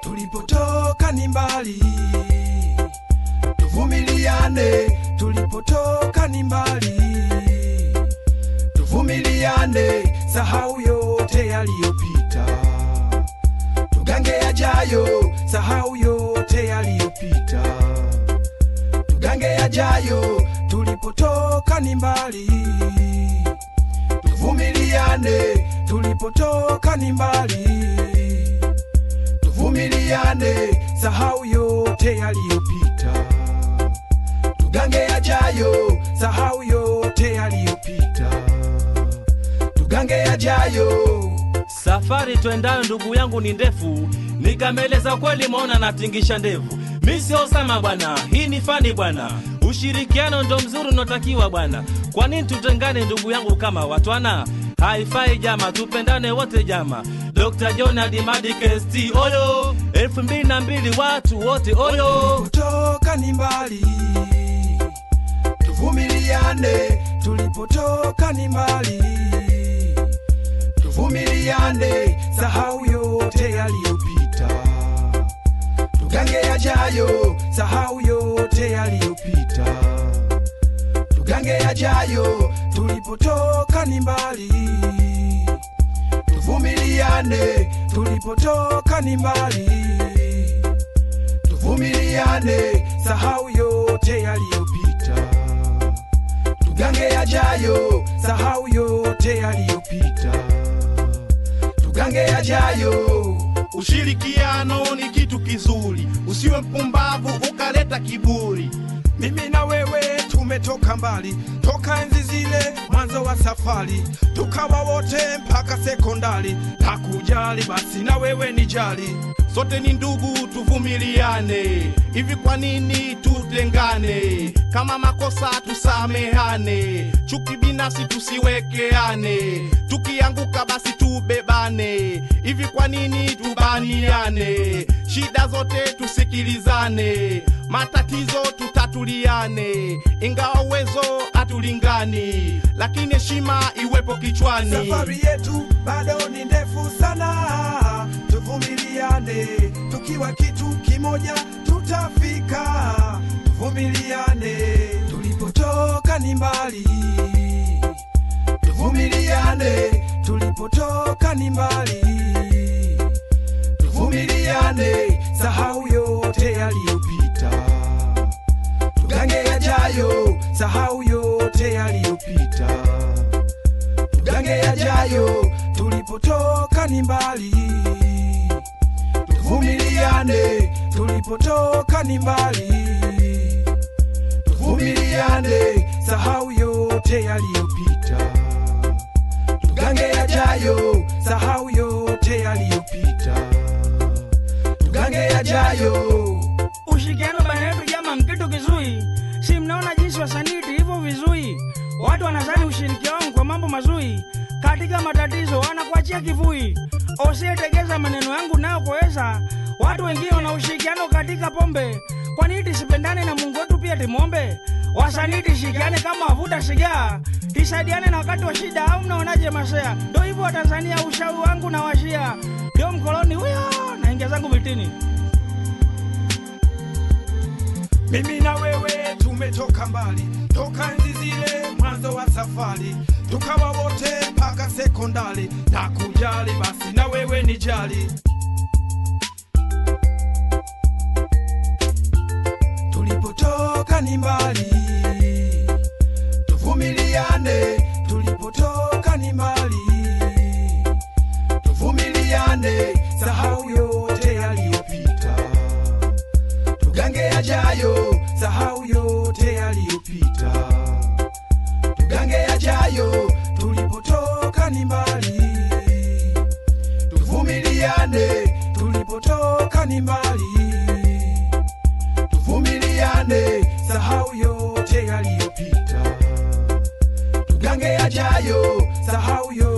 tulipotoka ni mbali, tuvumiliane, tulipotoka ni mbali, tuvumiliane, sahau yote yaliyopita, tugange yajayo, sahau yote yaliyopita, tugange yajayo, tulipotoka ni mbali, tuvumiliane, tulipotoka ni mbali tuvumiliane, sahau yote yaliyopita, tugange yajayo, sahau yote yaliyopita, tugange yajayo. Safari twendayo ndugu yangu ni ndefu, nikameleza kweli, maona natingisha ndevu. Mi sio Osama bwana, hii ni fani bwana, ushirikiano ndo mzuri unaotakiwa bwana. Kwa nini tutengane ndugu yangu kama watwana? Haifai jama, tupendane wote jama. Dr. John Adimadi KST oyo, elfu mbili na mbili watu wote oyo. Tulipotoka ni mbali, tuvumiliane, tulipotoka ni mbali, tuvumiliane, sahau yote yaliyopita, tugange yajayo, sahau yote yaliyopita, tugange yajayo, tulipotoka ni mbali, tuvumiliane, tulipotoka ni mbali tuvumiliane, sahau yote yaliyopita, tugange yajayo, sahau yote yaliyopita, tugange yajayo. Ushirikiano ni kitu kizuri, usiwe mpumbavu ukaleta kiburi. Mimi na wewe tumetoka mbali, toka enzi zile mwanzo wa safari, tukawa wote mpaka sekondari. Hakujali basi na wewe ni jali, Sote ni ndugu, tuvumiliane. Hivi kwa nini tutengane? Kama makosa tusamehane, chuki binafsi tusiwekeane, tukianguka basi tubebane. Hivi kwa nini tubaniane? Shida zote tusikilizane, matatizo tutatuliane, ingawa uwezo hatulingani, lakini heshima iwepo kichwani. safari yetu bado ni ndefu sana, tuvumiliane, tukiwa kitu kimoja tutafika. Tuvumiliane, tulipotoka ni mbali, tuvumiliane, tulipotoka ni mbali, tuvumiliane, sahau yote yaliyopita, tugange yajayo, sahau yote yaliyopita tugange yajayo, tulipotoka ni mbali, tuvumiliane, tulipotoka ni mbali, tuvumiliane, sahau yote yaliyopita, tugange yajayo, sahau yote yaliyopita, tugange yajayo. Ushirikiano baina yetu jama mkitu kizui, si mnaona jinsi wasanii hivyo vizui. Watu wanazani ushirikiano kwa mambo mazui, katika matatizo wanakuachia kivui. Usiyetegeza maneno yangu nayo kuweza, watu wengine wana ushirikiano katika pombe. Kwa nini tisipendane na Mungu wetu pia timwombe? Wasanii tishirikiane kama wavuta sigaa, tisaidiane na wakati wa shida, au mnaonaje masea? Ndo hivyo wa Tanzania, ushauri wangu na washia, ndio mkoloni huyo, naingia zangu vitini. Mimi na wewe tumetoka mbali, toka enzi zile mwanzo wa safari, tukawa wote mpaka sekondari. Na kujali basi na wewe ni jali, tulipotoka ni mbali, tuvumiliane, tulipotoka ni mbali, tuvumiliane, sahau yote yaliyopita tugange yajayo, sahau yote yaliyopita, tugange yajayo, tulipotoka ni mbali, tuvumiliane, tulipotoka ni mbali, tuvumiliane, sahau yote yaliyopita, tugange yajayo, sahau yote